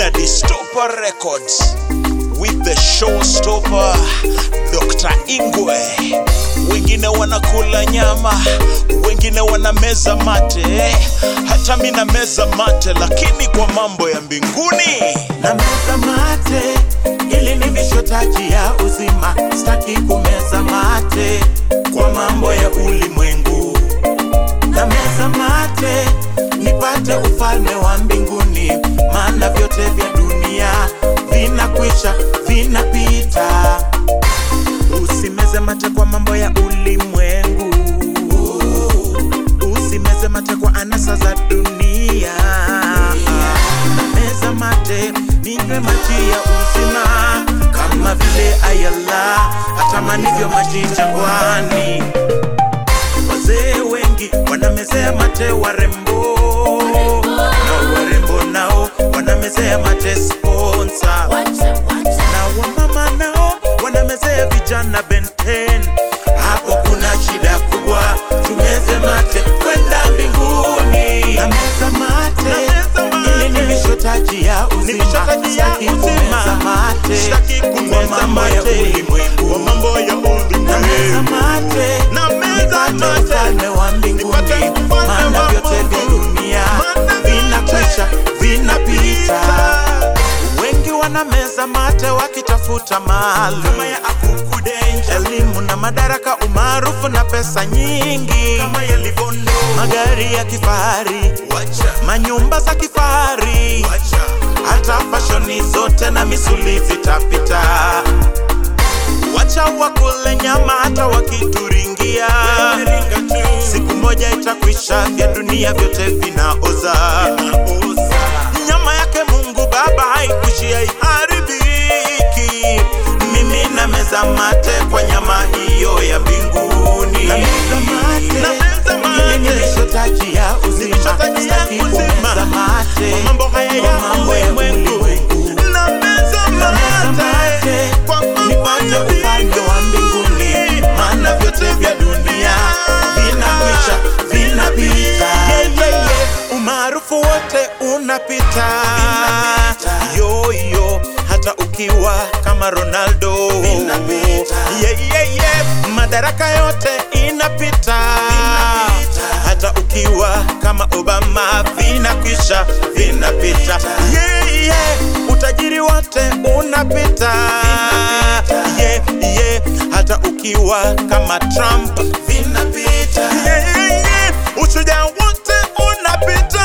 na Distopa Records with the showstopper Dr. Ingwe. Wengine wanakula nyama, wengine wanameza mate, hata mi nameza mate, lakini kwa mambo ya mbinguni na meza mate ili ni vishotaji ya uzima, staki kumeza mate kwa mambo ya ulimwengu. Na meza mate nipate ufalme wa mbinguni, maana vyote vya dunia vinakwisha, vinapita. Usimeze mate kwa mambo ya ulimwengu, usimeze mate kwa anasa za dunia. Meza mate ninywe maji ya uzima, kama vile ayala atamanivyo maji jangwani. Wazee wengi wanamezea mate warembo, na warembo nao wanamezea mate sponsor na wamama nao wanamezea vijana benten. Hapo kuna shida kubwa, tumeze mate kwenda mbinguni. Na meza mate ili ni vishotaji ya uzima, vishotaji ya Sitaki uzima. kumeza mate Sitaki kumeza kwa mambo ya mate ulimwengu. kwa mambo ya Na meza ulimwengu. mate Na meza nipate mate. ufalme wa mbinguni, Nipate ufalme maana wa vyote vya Mungu. dunia Maana vinakwisha, vinapita. Pita. Wengi wanameza mate wakitafuta mali Kama ya akuku danger, elimu na madaraka, umaarufu na pesa nyingi, kama ya livondo. magari ya kifahari, Wacha, manyumba za kifahari, wacha. hata fashoni zote na misuli zitapita. Wacha wakule nyama hata wakituringia, Ringa tu. siku moja itakwisha, vya dunia vyote vinaoza. Oza. Nyama yake Mungu Baba haikuishia iharibiki. Mimi na meza mate kwa nyama hiyo ya mbinguni. Na meza mate, Na meza mate. ili nilishotaji ya uzima, Nilishotaji ya sitaki uzima. kumeza mate Kwa mambo haya ya kwa mambo ya ulimwengu. ulimwengu. Na meza Na meza mate. mate, Kwa mambo nipate ya ufalme wa mbinguni, maana vyote vya dunia vinakwisha, vinapita. Yeah, yeah, yeah. Umaarufu wote unapita, yo yo, hata ukiwa kama Ronaldo yeah, yeah, yeah. Madaraka yote inapita, hata ukiwa kama Obama vinakwisha, vinapita yeah, yeah. Utajiri wote unapita yeah, yeah. hata ukiwa kama Trump vinapita yeah, yeah. Ushujaa wote unapita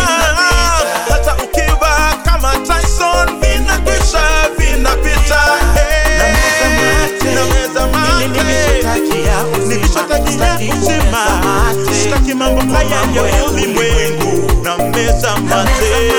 hata ukiwa kama Tyson vinakwisha, vinapita Hey. Na meza mate. Ni vishotaji ya uzima. Sitaki mambo haya ya ulimwengu na meza mate